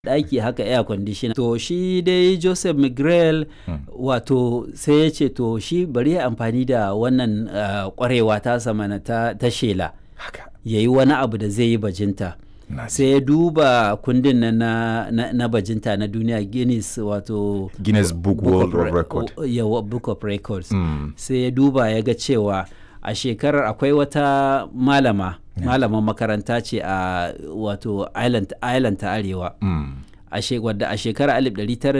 ɗaki haka air conditioner to shi dai joseph mcgrell wato sai ya ce to shi bari ya amfani da wannan kwarewa ta samana ta, ta shela haka ya yi wani abu da zai yi bajinta na ji. sai ya duba kundin na, na, na, na bajinta na duniya guinness wato Guinness Book World of of Record. Re- yawa, book of records Mm. sai ya duba ya ga cewa a shekarar akwai wata malama malaman makaranta ce a wato island, island ta arewa Mm. a she- wadda a shekarar